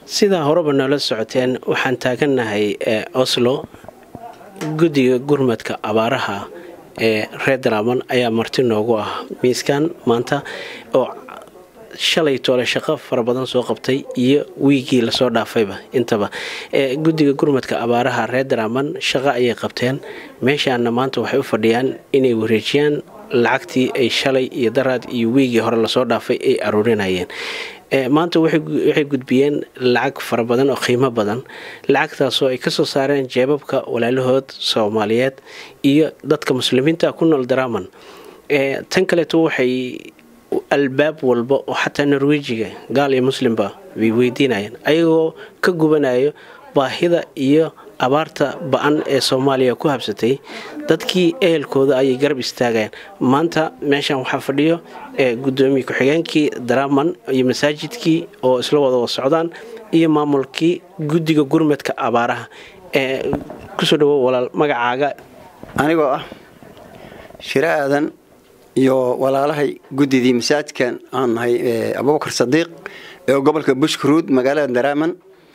sidaa horeba noola socoteen waxaan taagannahay oslo guddiga gurmadka abaaraha ee reer daraaman ayaa marti noogu ah miiskan maanta oo shalay toole shaqo fara badan soo qabtay iyo wiigii lasoo dhaafayba intaba guddiga gurmadka abaaraha reer daraaman shaqo ayay qabteen meeshaana maanta waxay u fadhiyaan inay wareejiyaan lacagtii ay shalay iyo daraad iyo wiigii hore lasoo dhaafay ay aruurinayeen maanta waxay gudbiyeen lacag fara badan oo qiimo badan lacagtaasoo ay kasoo saareen jeebabka walaalahood soomaaliyeed iyo dadka muslimiinta ku nool daraaman tan kaleeto waxay albaab walba oo xataa norwejiga gaal iyo muslimba bay weydiinayeen ayagoo ka gubanayo baahida iyo abaarta ba-an ee soomaaliya ku habsatay dadkii ehelkooda ayay garab istaagayaan maanta meeshan waxaa fadhiyo gudoomiye ku-xigeenkii daraaman iyo masaajidkii oo isla wada socdaan iyo maamulkii guddiga gurmadka abaaraha kusoo dhawo walaal magacaaga anigoo ah shire aadan iyo walaalahay guddidii masaajidkan aan nahay abubakar sadiiq ee gobolka bushkaruud magaalada daraaman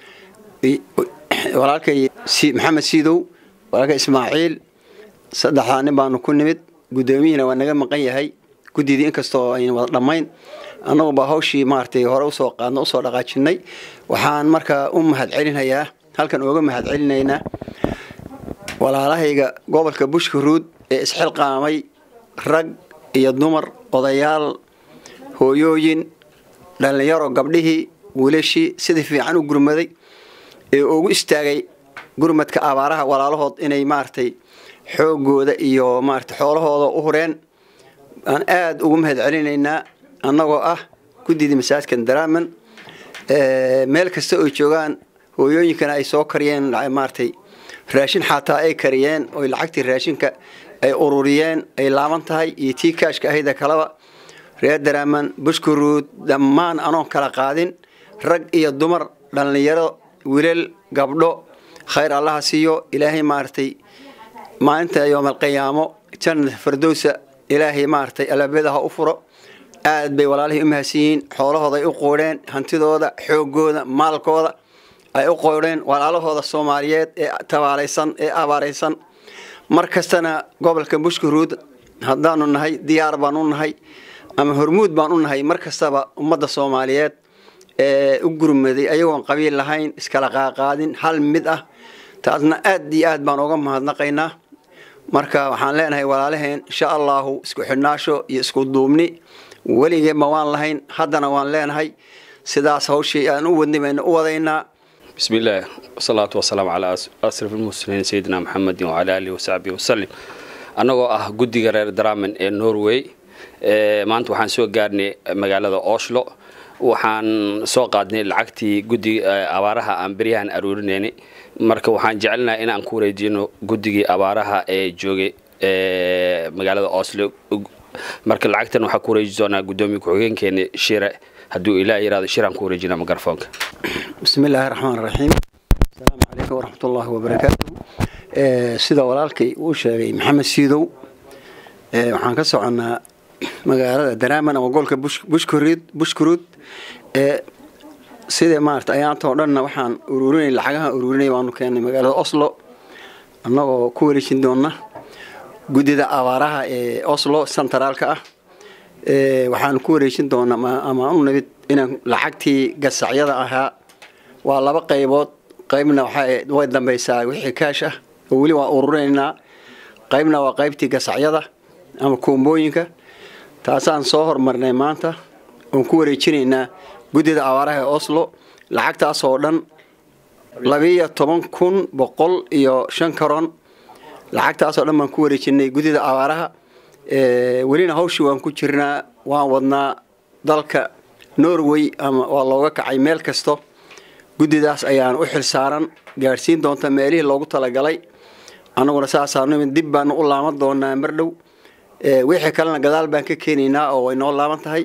walaalkay maxamed siidow walaalkay ismaaciil saddexdaa nin baanu ku nimid guddoomiyihina waa naga maqan yahay guddidii inkastoo ayna wada dhammayn annagubaa hawshii maaragtay hore usoo qaadno usoo dhaqaajinay waxaan markaa u mahad celinayaa halkan ooga mahad celinaynaa walaalahayga gobolka bushkaruud ee isxilqaamay rag iyo dumar odayaal hooyooyin dhallinyaro gabdhihii wiilashii sidii fiican u gurmaday ee ugu istaagay gurmadka abaaraha walaalahood inay maaragtay xoogooda iyo maaragtay xoolahooda u hureen aan aada ugu mahad celinaynaa annagoo ah guddidii masaajidkan daraaman meel kasta oy joogaan hooyooyinkana ay soo kariyeen maaragtay raashin xataa ay kariyeen oy lacagtii raashinka ay ururiyeen ay laaban tahay iyo tii kaashka ahayda kaleba reer daraaman bushkaruud dhammaan anoon kala qaadin rag iyo dumar dhallinyaro wilal gabdho khayr allaha siiyo ilaahay maaragtay maalinta yoomalqiyaamo jannat fardowsa ilaahay maaragtay albaabada ha u furo aad bay walaalihii u mahadsan yihiin xoolahooda ay u qoodheen hantidooda xoogooda maalkooda ay u qoodheen walaalahooda soomaaliyeed ee tabaalaysan ee abaaraysan mar kastana gobolka bushkaruud haddaanu nahay diyaar baan u nahay ama hormuud baan u nahay mar kastaba ummadda soomaaliyeed ee u gurmaday ayagoon qabiil lahayn iskala qaaqaadin hal mid ah taasna aad iyo aad baan uga mahadnaqaynaa marka waxaan leenahay walaalaheen insha allahu isku xidhnaasho iyo isku duubni weligeedma waan lahayn haddana waan leenahay sidaas hawshii aan u wadnay baynu u wadaynaa bismi illaah wasalaatu wasalaamu calaa asraf ilmuslimiin sayidina maxamedin wacalaa aalihi wasaxbihi wasalim annagoo ah guddiga reer daraaman ee norway maanta waxaan soo gaarnay magaalada oslo waxaan soo qaadnay lacagtii guddiga abaaraha aan beryahan aruurinaynay marka waxaan jecelnaha inaan ku wareejino guddigii abaaraha ee joogay magaalada oslo marka lacagtan waxaa ku wareeji doonaa guddoomiye ku-xigeenkeena shire hadduu ilaah yiraahdo shiraan ku wareejina mikrafoonka bismi illaahi raxmaan raxiim asalaamu calaykum waraxmatullaahi wabarakaatu sida walaalkay uu sheegay maxamed siidow waxaan ka soconnaa magaalada daraaman ama gobolka bushkaruud bushkaruud ee sida maarata ayaanta oo dhanna waxaan ururinay lacagaha ururinay baanu keennay magaalada oslo annagoo ku wareejin doona guddida abaaraha ee oslo sentraalka ah waxaan ku wareejin doonaa ama u nimid inaan lacagtii gasacyada ahaa waa laba qaybood qaybna way dambaysaa wixii kaash ah oo weli waa ururinaynaa qaybna waa qaybtii gasacyada ama koombooyinka taasaan soo hormarnay maanta oon ku wareejinaynaa guddida abaaraha ee oslo lacagtaasoo dhan labiiyo toban kun boqol iyo shan karon lacagtaasoo dhan baan ku wareejinay guddida abaaraha welina hawshii waan ku jirnaa waan wadnaa dalka norway ama waa looga kacay meel kasto guddidaas ayaan u xil saaran gaadhsiin doonta meelihii loogu talagalay annaguna saasaanu dib baanu u laaban doonaa mar dhow wixii kalena gadaal baan ka keenaynaa oo way noo laaban tahay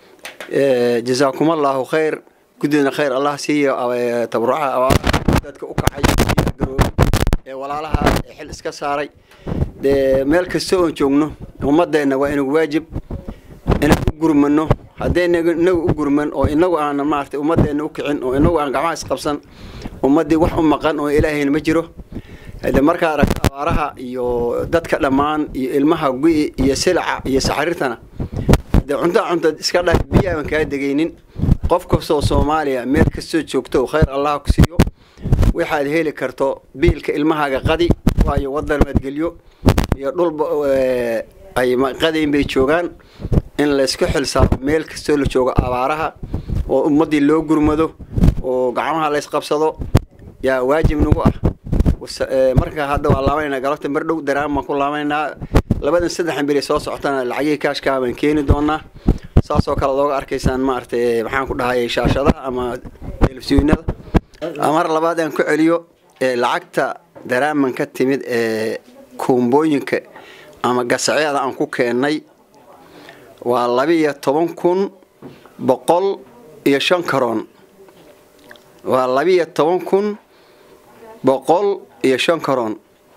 jasaakumallaahu khayr guddidana khayr allah siiyo tabarucaha dadka u kacay garoobay ee walaalaha ee xil iska saaray dee meel kasta oon joogno ummadeenna waa inagu waajib inaan u gurmano haddayna inagu u gurman oo inagu aana maaragtay ummadeenna u kicin oo inagu aan gacmaha isqabsan ummaddii wax u maqan oo ilaahayna ma jiro hade markaa aragta abaaraha iyo dadka dhammaan iyo ilmaha gu'i iyo silaca iyo saxariirtana dee cuntaa cunta iska dha biyo aaban kaa degaynin qof kastoo soomaaliya meel kastoo joogto khayr allah ku siiyo waxaad heli karto biilka ilmahaaga qadi waayo wadan madgelyo iyo dhulba ay qadayn bay joogaan in laysku xilsaaro meel kastoo la joogo abaaraha oo ummaddii loo gurmado oo gacmaha laysqabsado yaa waajib nagu ah marka hadda waa laabanayna galabta mar dhow daraan baan ku laabanaynaa labadan saddexan beri soo socotana lacagihii kaashkaa baan keeni doonaa saasoo kale looga arkaysaan maaragtay maxaan ku dhahayay shaashadaha ama telefisyoonada mar labaad aan ku celiyo lacagta daraaman ka timid ee kuumbooyinka ama gasacyada aan ku keennay waa labiiyo toban kun boqol iyo shan karoon waa labiiyo toban kun boqol iyo shan karoon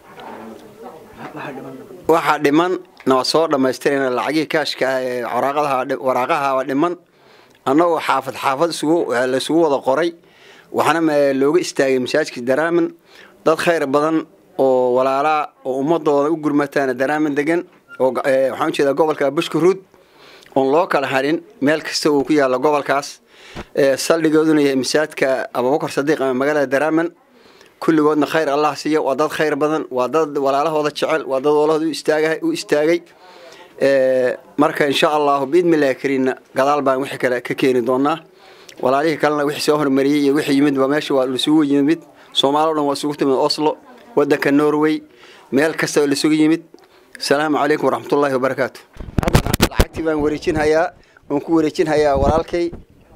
waxaa dhiman na waa soo dhammaystirayna lacagihii kaashka ah ee waraaqahaaba dhiman annagoo xaafad xaafad laysugu wada qoray waxaana looga istaagay masaajidka daraaman dad khayr badan oo walaalaa oo ummadooda u gurmataana daraaman degan oo waxaan ujeedaa gobolka bushkaruud oon loo kala hadhin meel kasta uu ku yaalla gobolkaas saldhigooduna yahay masaajidka abubakar sadiiq ama magaalada daraaman kulligoodna khayr allah siiya waa dad khayr badan waa dad walaalahooda jecel waa dad walahooda u istaagay marka insha allahu biidmillahi kariinna gadaal baan wixii kale ka keeni doonaa walaalihii kalena wixii soo hormariyey iyo wixii yimid ba meesha waa isugu yimid soomaali o dhan waa isugu timid oslo wadanka norway meel kasta oo laisugu yimid asalaamu calaykum waraxmatullaahi wabarakaatu lacagtii baan wareejinhayaa waan ku wareejinhayaa walaalkay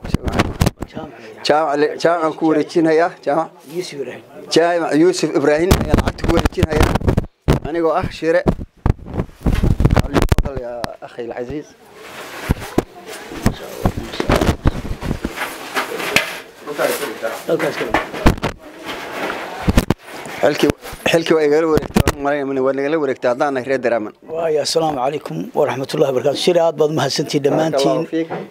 jaamacan ku wareejinhayaa jaamac jaamac yuusuf ibraahim ayaan lacagta ku wareejinhayaa anigoo ah shire يا أخي العزيز xilkii waa igala wareegtay waa nagala wareegtay haddaan nahay reer daraaman waaya assalaamu calaykum waraxmatullahi wabarakatu shire aad baad umahadsantihin dhammaantiin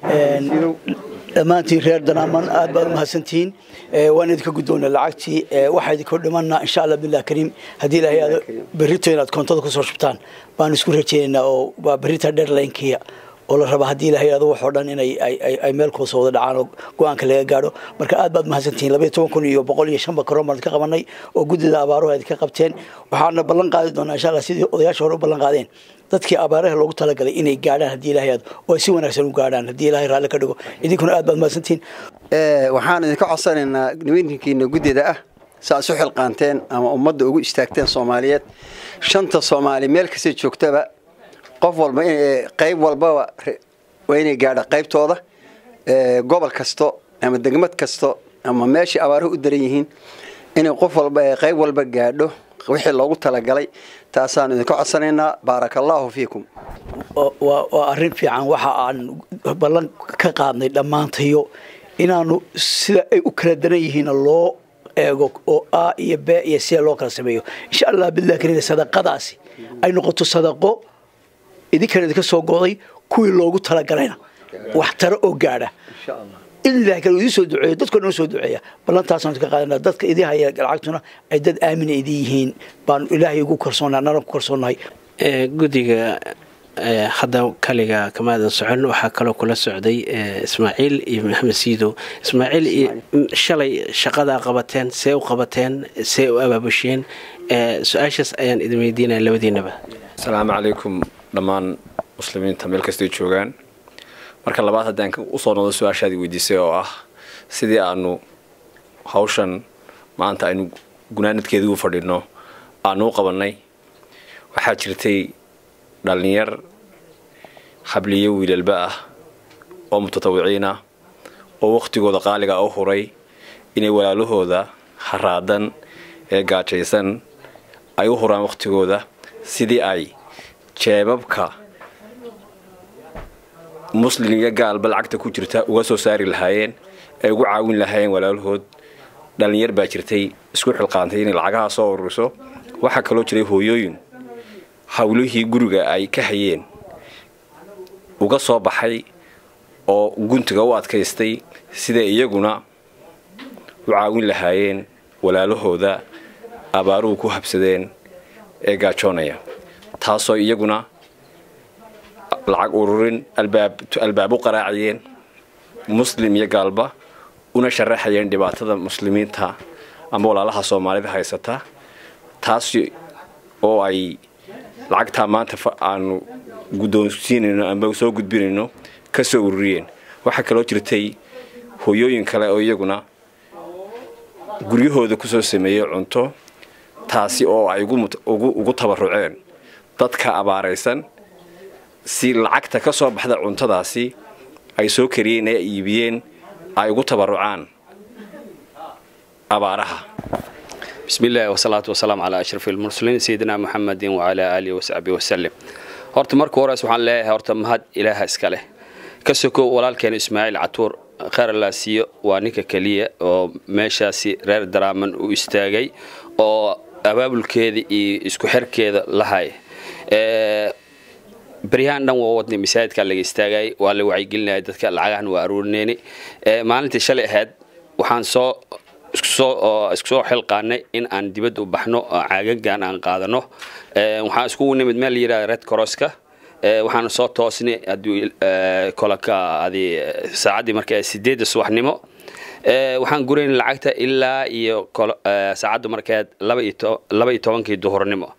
dhammaantiin reer daraaman aad baad umahadsantihiin waan idinka guddoona lacagtii waxaa idinko dhimana insha allah bilah kariim haddii ilahay aad berrito inaad koontada kusoo shubtaan baan isku rajeynaynaa oo waa berrita dherlaynkiya oo la raba haddii ilahay ado waxoo dhan inay ay meel kuusa wada dhacaan oo go-aanka laga gaadho marka aad baad mahadsantihiin labaiyo toban kun iyo boqol iyo shan bakaroon baan idinka qabanay oo guddida abaaruhu idinka qabteen waxaana ballan qaadi doonaa insha allah sidii odayaasha hore u ballan qaadeen dadkii abaaraha loogu talagalay inay gaadhaan haddii ilahay aad oo ay si wanaagsan u gaadhaan haddii ilahay raalli ka dhigo idinkuna aad baad mahadsantihiin waxaan idinka codsanaynaa nimankiina guddida ah saa isu xilqaanteen ama ummadda ugu istaagteen soomaaliyeed shanta soomaali meel kastay joogtaba qof walba qayb walbaba waa inay gaadha qaybtooda gobol kasto ama degmad kasto ama meeshai abaaruhu u daran yihiin inay qof walba qayb walba gaadho wixii loogu talagalay taasaanu idinka codsanaynaa baaraka allaahu fiikum waa arrin fiican waxa aan ballan ka qaadnay dhammaantayo inaanu sida ay u kala daran yihiin loo eego oo a iyo b iyo sia loo kala sameeyo insha allah bilah kariina sadaqadaasi ay noqoto sadaqo idinkana idinka soo go'day kuwii loogu talagalayna wax taro oo gaadha in ilahay kale idin soo duceeyo dadkoo dhan soo duceeya ballantaasaan idinka qaadana dadka idin haya lacagtuna ay dad aamina idin yihiin baanu ilaahay ugu kalsoonaa naran ku kalsoonahay guddiga hadda kaliga kamaadan socon waxaa kaloo kula socday ismaaciil iyo maxamed siidow ismaaciil iyo shalay shaqadaa qabateen see u qabateen see u abaabusheen su-aashaas ayaan idin weydiinaya labadiinaba asalaamu calaykum dhammaan muslimiinta meel kastay joogaan marka labaad haddaan usoo noqdo su-aashaadii weydiisay oo ah sidii aanu hawshan maanta aynu gunaanadkeedii u fadhino aanu u qabannay waxaa jirtay dhallinyar habliyo wiilalba ah oo mutatawiciin ah oo wakhtigooda qaaliga u huray inay walaalahooda haraadan ee gaajaysan ay u huraan wakhtigooda sidii ay jeebabka muslin iyo gaalba lacagta ku jirta uga soo saari lahaayeen ay ugu caawin lahaayeen walaalahood dhallinyar baa jirtay isku xilqaantay inay lacagaha soo ururiso waxaa kaloo jiray hooyooyin hawlihii guriga ay ka hayeen uga soo baxay oo guntiga u adkaystay siday iyaguna u caawin lahaayeen walaalahooda abaaruhu ku habsadeen ee gaajoonaya taasoo iyaguna lacag ururin albaab u qaraaciyeen muslim iyo gaalba una sharaxayeen dhibaatada muslimiinta ama walaalaha soomaalida haysata taas oo ay lacagtaa maanta aanu guddoonsiinayno ama soo gudbinayno ka soo ururiyeen waxaa kaloo jirtay hooyooyin kale oo iyaguna guryahooda kusoo sameeyey cunto taasi oo ay ugu tabaruceen dadka abaaraysan si lacagta ka soo baxda cuntadaasi ay soo kariyeen ee iibiyeen ay ugu tabarucaan abaaraha بسم الله والصلاة والسلام على أشرف المرسلين سيدنا محمد وعلى آله وصحبه وسلم horta marka hores waxaan leeyahay horta mahad ilaaha iska leh ka soko walaalkeena ismaaciil catuur khayr allah siiyo waa ninka keliya oo meeshaasi reer daraaman u istaagay oo abaabulkeeda iyo isku xirkeeda lahay baryahaan dhan waa wadnay masaajidka laga istaagay waa la wacyigelinaya dadka lacagahan waa aruurinayni maalintii shalay ahayd waxaan soo isku soo xilqaanay in aan dibadda u baxno caagagan aan qaadano waxaan iskugu nimid meel la yidhahda red crosska waxaan soo toosnay hadduu kolaka adi saacaddii marka sideedda subaxnimo waxaan guraynay lacagta ilaa iyo saacaddu markeed laba iyo tobankii duhurnimo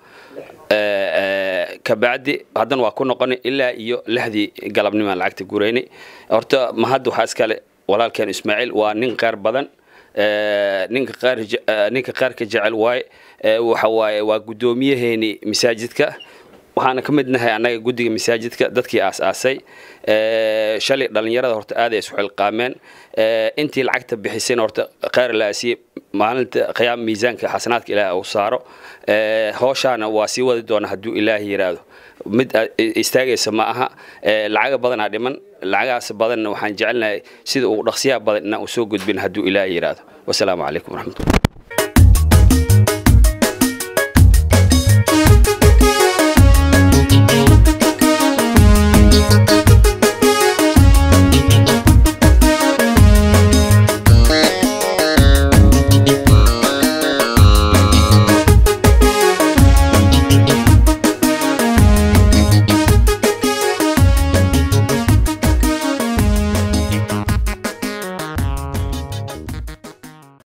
kabacdi haddana waa ku noqonay ilaa iyo lixdii galabnimo aan lacagta guraynay horta mahadda waxaa iskale walaalkeen ismaaciil waa nin qeyr badan ninka qaar ninka qaarka jecel waaye waxa waaye waa guddoomiyaheeni masaajidka waxaana ka mid nahay annaga guddiga masaajidka dadkii aas-aasay shalay dhallinyarada horta aad ay isu xilqaameen intii lacagta bixisayna horta khayr laasiye maalinta qiyaam miisaanka xasanaadka ilaahi uu saaro howshaana waa sii wadi doona hadduu ilaahi yiraahdo mid istaagaysa ma aha lacaga badanaa dhiman lacagahaas badanna waxaan jecelnahay sida ugu dhaqsiyaha badan inaan u soo gudbin hadduu ilaahi yiraahdo wasalaamu calaykum waraxmatullah